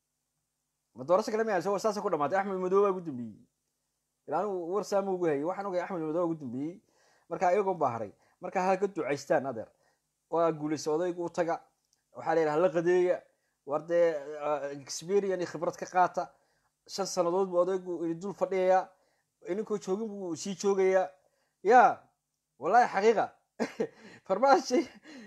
ma doorasho kale ma saasa ku dhamaatay axmed madoobe ugu dambeeyey ila anigu war saama ugu hayay waxaan ogay axmed madoobe ugu dambeeyey marka iyagoon baa haray marka ha ka ducaystaan adeer waa guulaysa odaygu u taga waxaa la yidhaha la qadeeya war dee experian iyo khibrad ka qaata shan sanadood buu odaygu dul fadhiyayaa ininkoo joogin buu sii joogayaa ya wallahi xaqiiqa farmaashi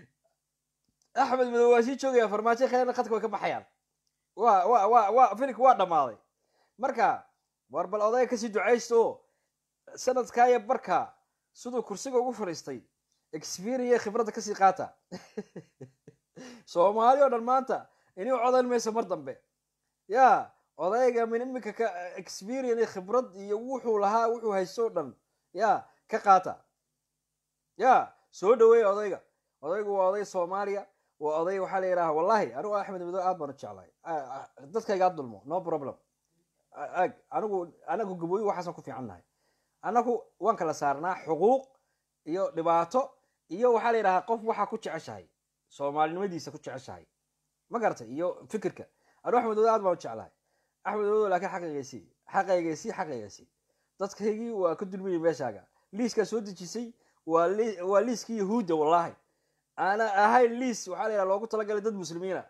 axmed madobe waa sii joogaya farmaajo kheerna khadka way ka baxayaan wa wa wa wa filika waa dhammaaday marka war bal odayga kasii ducaysta oo sanadkaa iyo barka siduu kursiga ugu fadhiistay experian khibradda kasii qaata soomaali oo dhan maanta inii codan mayso mar dambe ya odayga min iminka ka experian iyo khibrad iyo wuxuu lahaa wuxuu haysto o dhan ya ka qaata ya soo dhaweeya odayga odaygu waa oday soomaaliya waa oday waxaa la yidhaha wallahi anigu axmed madobe aad baan u jeclahay dadkaygaa dulmo no problem ag anigu anagu gabooyi waxaasan ku fiican nahay anagu waan kala saarnaa xuquuq iyo dhibaato iyo waxaa la yidhahaa qof waxaa ku jeceshahay soomaalinimadiisa ku jeceshahay ma garatay iyo fikirka anigu axmed madobe aad baan u jeclahay axmed madobe laakiin xaqaygaysii xaqaygaysii xaqaygaysii dadkaygii waa ka dulmayay meeshaaga liiskaa soo dejisay waa liiskii yahuudda wallahi aana ahayn liis waxaa la yidhaha loogu talagalay dad muslimiina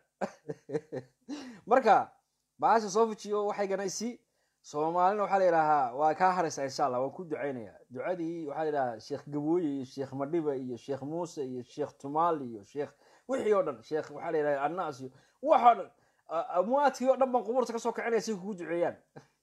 marka baasha soo fujiyo waxay ganaysi soomaalina waxaa la yidhahaa waa kaa haraysaa insha allah waan ku ducaynaya ducadii waxaa la yidhahaa sheekh gabooye iyo sheekh madhiba iyo sheekh muuse iyo sheekh tumaal iyo sheekh wixii oo dhan sheekh waxaa la yidhaha annaas iyo waxoo dhan amwaadkii oo dhan baan qubuurta kasoo kicinaya si kugu duceeyaan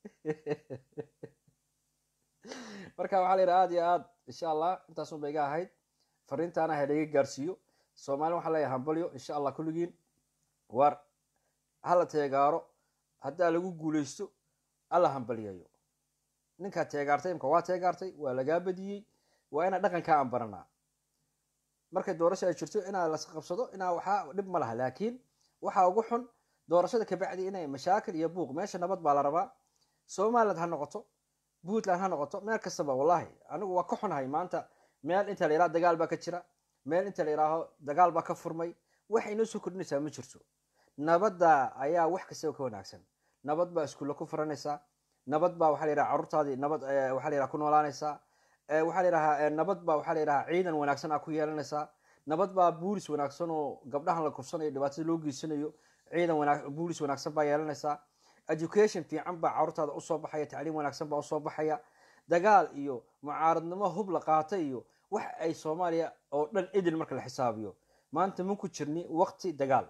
marka waxaa la yidhaha aad iyo aad insha allah intaasun ba iga ahayd fariintaana ha laga gaarsiiyo soomaalin waxaa leeyahay hambalyo insha allah kulligiin war hala teegaaro haddaa lagu guulaysto alla hambalyayo ninkaa teegaartay imka waa teegaartay waa lagaa badiyey waa inaa dhaqankaa aan baranaa markay doorasho ay jirto inaa las qabsado inaa waxaa dhib ma laha laakiin waxaa ugu xun doorashada kabacdi inay mashaakil iyo buuq meesha nabad baa la rabaa somaliland ha noqoto puntland ha noqoto meel kastaba wallahi anigu waa ka xunahay maanta meel inta la yidhaha dagaal baa ka jira meel inta la yidhaaho dagaal baa ka furmay waxay noo soo kordhinaysaa ma jirto nabadda ayaa wax kastaba ka wanaagsan nabad baa iskuulla ku furanaysaa nabad baa waxaa la yidhaha carruurtaadii nabad waxaa la yidhaha ku noolaanaysaa waxaa la yidhahaa nabad baa waxaa la yidhaha ciidan wanaagsan aa ku yeelanaysaa nabad baa buulis wanaagsan oo gabdhahan la kursanayo dhibaatada loo geysanayo ciidan wana buulis wanaagsan baa yeelanaysaa education fiican baa carruurtaada usoo baxaya tacliim wanaagsan baa usoo baxaya dagaal iyo mucaaradnimo hub la qaata iyo wax ay soomaaliya oo dhan idil marka la xisaabiyo maanta ma ku jirni waqti dagaal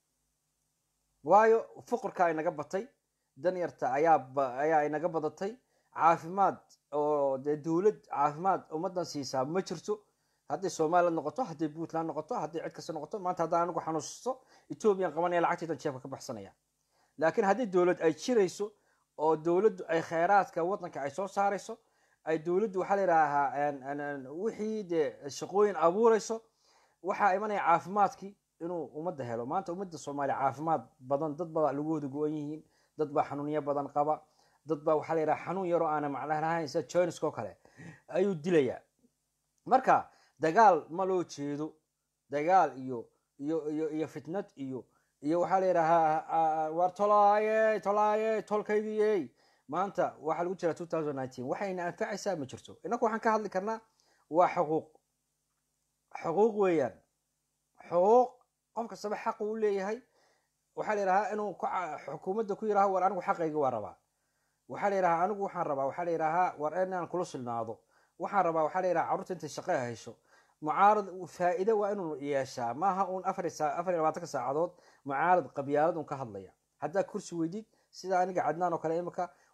waayo fuqurka inaga batay danyarta ayaa ayaa inaga badatay caafimaad oo dee dowlad caafimaad ummadan siisaa ma jirto hadday somaliland noqoto hadday puntland noqoto hadday cid kasta noqoto maanta haddaan anigu xanuusto ethoobiyan qabanaya lacagtaydan jeebka ka baxsanaya laakiin haddii dowlad ay jirayso oo dowladdu ay kheyraadka waddanka ay soo saarayso ay dowladdu waxaa la yidhaahaa wixii dee shaqooyin abuurayso waxaa imanaya caafimaadkii inuu ummadda helo maanta ummadda soomaaliya caafimaad badan dad baa lagu wada go-an yihiin dad baa xanuunyo badan qaba dad baa waxaa la yidhaha xanuun yaroo aana macna lahayn sida joinskoo kale ayuu dilayaa marka dagaal ma loo jeedo dagaal iyo iyo iyo iyo fitnad iyo iyo waxaa la yidhahaa war tolaaye tolaaye tolkaygiyey maanta waxaa lagu jiraa two thousand nineteen waxayna anfacaysaa ma jirto inaku waxaan ka hadli karnaa waa xuquuq xuquuq weeyaan xuquuq qof kastaba xaq uu leeyahay waxaa la yidhahaa inuu xukuumadda ku yidhaho war anigu xaqayga waa rabaa waxaa la yidhahaa anigu waxaan rabaa waxaa la yidhahaa war inaan kula silnaado waxaan rabaa waxaa la yidhaha carruurta intay shaqo hesho mucaarad faa'iide waa inuu yeeshaa maaha uun afar afar iyo labaatanka saacadood mucaarad qabyaalad un ka hadlaya haddaa kursi weydid sida aniga cadnaan oo kale imika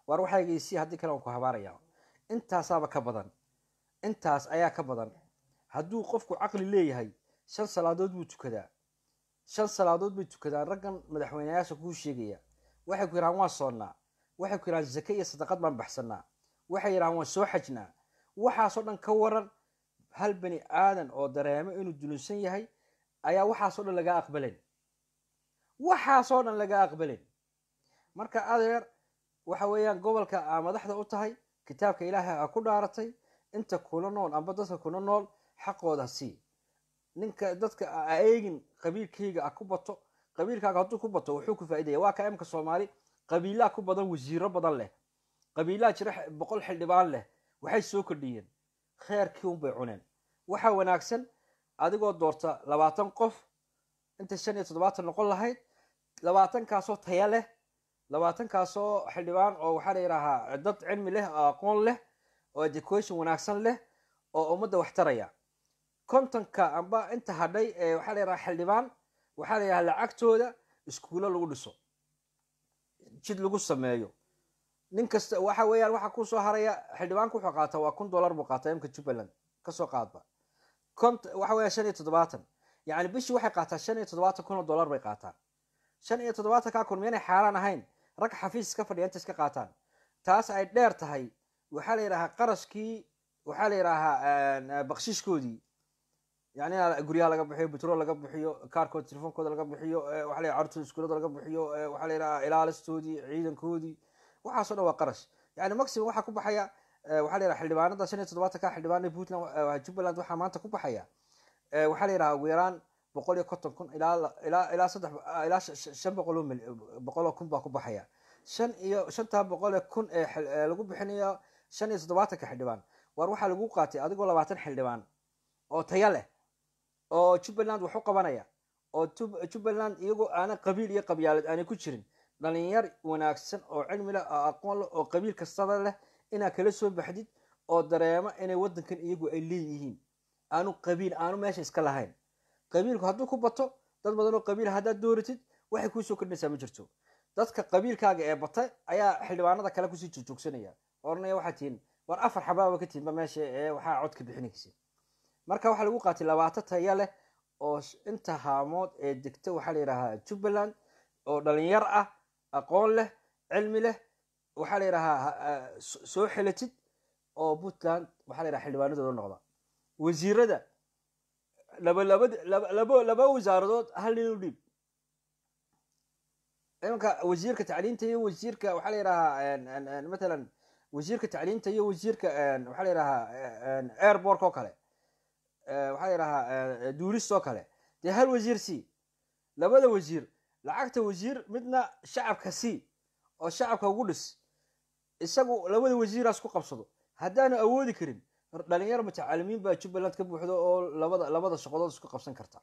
waar waxaygaysii haddii kale waan ku habaaraya intaasaaba ka badan intaas ayaa ka badan hadduu qofku caqli leeyahay shan salaadood buu tukadaa shan salaadood bay tukadaan raggan madaxweyneyaasha kuu sheegaya waxay ku yidhahaan waan soonnaa waxay ku yidhahaan zake iyo sadaqad baan baxsanaa waxay yidhahaan waan soo xajnaa waxaasoo dhan ka waran hal bani aadan oo dareemo inuu dulunsan yahay ayaa waxaasoo dhan laga aqbalayn waxaasoo dhan laga aqbalayn marka adeer waxa weeyaan gobolka aa madaxda u tahay kitaabka ilaahay aa ku dhaaratay inta kula nool amba dadka kula nool xaqooda sii ninka dadka a eegin qabiilkayga a ku bato qabiilkaaga hadduu ku bato wuxuu ku faaidaya waa ka imka soomaali qabiilaa ku badan wasiiro badan leh qabiilaa jira boqol xildhibaan leh waxay soo kordhiyeen kheerkii unbay cuneen waxaa wanaagsan adigoo doorta labaatan qof inta shan iyo toddobaatan noqon lahayd labaatankaasoo taya leh labaatankaasoo xildhibaan oo waxaa la yidhaahaa dad cilmi leh oo aqoon leh oo education wanaagsan leh oo ummadda wax taraya kontonka amba inta hadhay ee waxaa la yidhaha xildhibaan waxaa la yidhaha lacagtooda iskuulo lagu dhiso jid lagu sameeyo nin kasta waxa weeyaan waxaa kusoo haraya xildhibaanku wuxuu qaataa waa kun dollar buu qaataa imka jubbaland kasoo qaadba cont waxa weeya shan iyo toddobaatan yacni bishii waxay qaataa shan iyo toddobaatan kun oo dollar bay qaataa shan iyo toddobaatankaa kun miyanay xaaraan ahayn rag xafiis iska fadhiya inta iska qaataan taas ay dheer tahay waxaa la yidhahaa qarashkii waxaa la yidhaahaa bakshiishkoodii yani in guryaha laga bixiyo betrol laga bixiyo kaarkooda telefoonkooda laga bixiyo waxa la carurtooda iskuulada laga bixiyo waxaa la yidhaha ilaalistoodii ciidankoodii waxaaso dhan waa qarash yani maximum waxaa ku baxaya waxaa la yidhaha xildhibaanada shan iyo toddobaatanka xildhibaana puntland jubbaland waxaa maanta ku baxaya waxaa la yidhaha ugu yaraan boqol iyo konton kun ilaa ilaa ilaa saddex ilaa shan boqol oo boqol oo kun baa ku baxaya shan iyo shantaa boqol ee kun ee lagu bixinayo shan iyo toddobaatanka xildhibaan waar waxaa lagu qaatay adigoo labaatan xildhibaan oo taya leh oo jubbaland wax u qabanaya oo jubbaland iyagoo aanan qabiil iyo qabyaalad aanay ku jirin dhalinyar wanaagsan oo cilmi leh oo aqoon leh oo qabiil kastaba leh inaad kala soo baxdid oo dareemo inay waddankan iyagu ay leeyihiin aanu qabiil aanu meesha iska lahayn qabiilku hadduu ku bato dad badan oo qabiil haddaad dooratid waxay kuusoo kordhinaysaa ma jirto dadka qabiilkaaga ee batay ayaa xildhibaanada kale kusii joogjoogsanaya oranaya waxaa tihiin war afar xabaaba ka tihinba meesha ee waxaa codka bixinaysa marka waxaa lagu qaatay labaata taya leh oo inta haamood ee degta waxaa la yidhahaa jubbaland oo dhalinyar ah aqoon leh cilmi leh waxaa la yidhahaa soo xelatid oo puntland waxaa la yidhaha xildhibaanadooda noqda wasiirada laba labad laba laba wasaaradood hal nin u dhiib imanka wasiirka tacliinta iyo wasiirka waxaa la yidhahaa matalan wasiirka tacliinta iyo wasiirka waxaa la yidhahaa airbork oo kale waxaa la yidhahaa duulist oo kale dee hal wasiir c labada wasiir lacagta wasiir midna shacabka c oo shacabka ugu dhis isagu labada wasiiraas ku qabsado haddaanu awoodi karin dhalinyar mutacalimiin baa jubbaland ka buuxdo oo labada labada shaqadood isku qabsan karta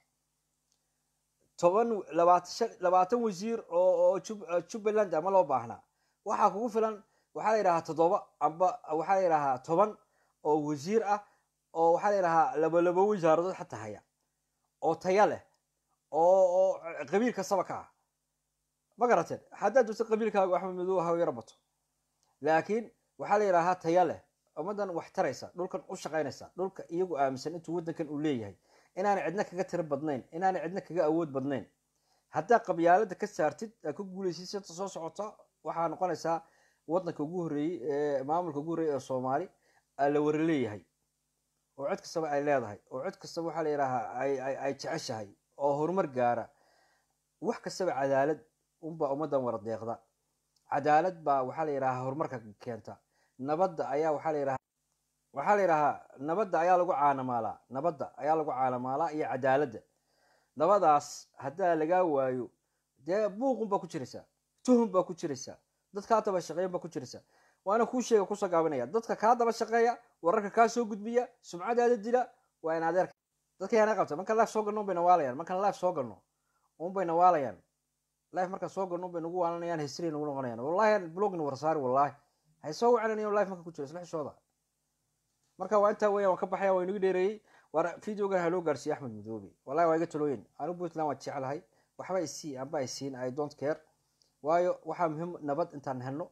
toban labaatan labaatan wasiir oo oo jubbaland ama loo baahnaa waxaa kugu filan waxaa la yidhahaa toddoba amba waxaa la yidhahaa toban oo wasiir ah oo waxaa la yidhahaa laba labo wasaaradood xataa haya oo taya leh oo oo qabiil kastaba ka ah ma garateen haddaad doonto qabiilkaaga axmed madow ha yaro bato laakiin waxaa la yidhahaa taya leh ummaddan wax taraysa dhulkan u shaqaynaysa dhulka iyagu aaminsan intuu waddankan uu leeyahay inaanay cidna kaga tiro badnayn inaanay cidna kaga awood badnayn haddaa qabyaalada ka saartid aa ka guulaysid sita soo socota waxaa noqonaysaa waddanka ugu horreeyey ee maamulka ugu horreeyey ee soomaali la wara leeyahay oo cid kastaba ay leedahay oo cid kastaba waxaa la yidhaahaa ay jeceshahay oo horumar gaara wax kastaba cadaalad unbaa ummaddan wara deeqda cadaalad baa waxaa la yidhahaa horumarka keenta nabadda ayaa waxaa la yidhahaa waxaa la yidhahaa nabadda ayaa lagu caanamaalaa nabadda ayaa lagu caanamaalaa iyo cadaaladda nabadaas haddaa lagaa waayo dee buuqun baa ku jiraysaa tuhum baa ku jiraysaa dad kaa daba shaqeeyan baa ku jiraysaa waana kuu sheega kusoo gaabinaya dadka kaa daba shaqeeya wararka kaa soo gudbiya sumcadaada dila waa in adeerka dadka yaana qabta markaan life soo galno unbay nawaalayaan markaan life soo galno unbay nawaalayaan life markaan soo galno unbay nagu waalanayaan history nagu noqonayaan wallahi blogna warsaari wallahi hay soo wacananayo life marka ku jiro isla xishooda marka waa intaa weeyaan waan ka baxaya waa inagu dheereeyey waar videogan haloo gaarsiiye axmed madoobe wallahi waa iga talooyin anigu puntland waan jecelahay waxba isii amba isiin i don't care waayo waxaa muhiim nabad intaan helno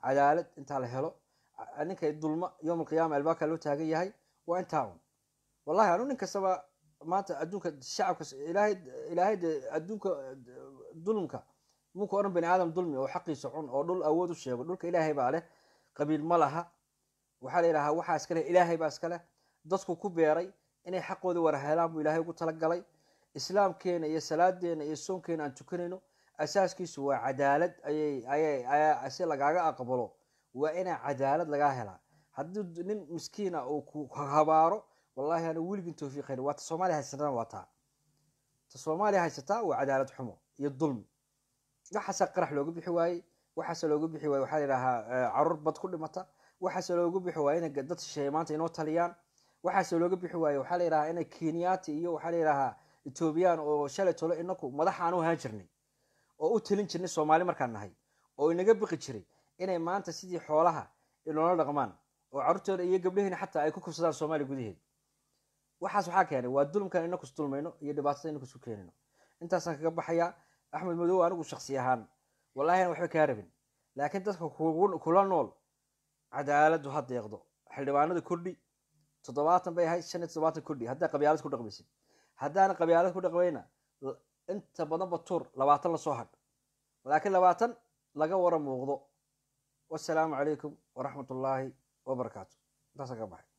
cadaalad intaa la helo ninkay dulma yowm alqiyaama albaabkaa loo taagan yahay waa intaa un wallahi anu nin kastaba maanta adduunka shacabka ilaahay ilaahay de adduunka dulmka munka odhan bani aadam dulmi oo xaqiisa cun oo dhul awood u sheego dhulka ilaahay baa leh qabiil ma laha waxaa la yidhahaa waxaa iska leh ilaahay baa iska leh dadku ku beeray inay xaqooda war helaan buu ilaahay ugu talagalay islaamkeena iyo salaadeena iyo soonkeena aan tukanayno asaaskiisu waa cadaalad ayay ayay ayaa si lagaaga aqbalo waa inaa cadaalad lagaa helaa haddii nin miskiina uu ku habaaro wallahi ana weligin tawfiiqayn waa ta soomaaliya haysatana waa taa ta soomaaliya haysataa waa cadaalad xumo iyo dulmi waxaase qarax looga bixi waayey waxaase looga bixi waayey waxaa la yidhahaa caruur bad ku dhimata waxaase looga bixi waayey inay dad shisheeye maanta inoo taliyaan waxaase looga bixi waayey waxaa la yidhahaa inay kenyaati iyo waxaa la yidhahaa etoobiyaan oo shalay tolo inaku madax aan u ahaan jirnay oo u talin jirnay soomaali markaan nahay oo inaga biqi jiray inay maanta sidii xoolaha inoola dhaqmaan oo carruurtooda iyo gabdhaheena xataa ay ku kubsadaan soomaaliya gudaheeda waxaas waxaa keenay waa dulmkan inaku isdulmayno iyo dhibaatada inaku isu keenayno intaasaan kaga baxayaa axmed madow anigu shaksi ahaan wallahi aan waxba kaa rabin laakiin dadka kula nool cadaaladu ha deeqdo xildhibaanada kordhi toddobaatan bay ahayd shan iyo toddobaatan kordhi haddaa qabyaalad ku dhaqmaysid haddaana qabyaalad ku dhaqmayna inta badanba tuur labaatan lasoo hadh laakiin labaatan laga wara muuqdo wasalaamu calaykum waraxmat ullaahi wabarakaatu intaasaan ka baxay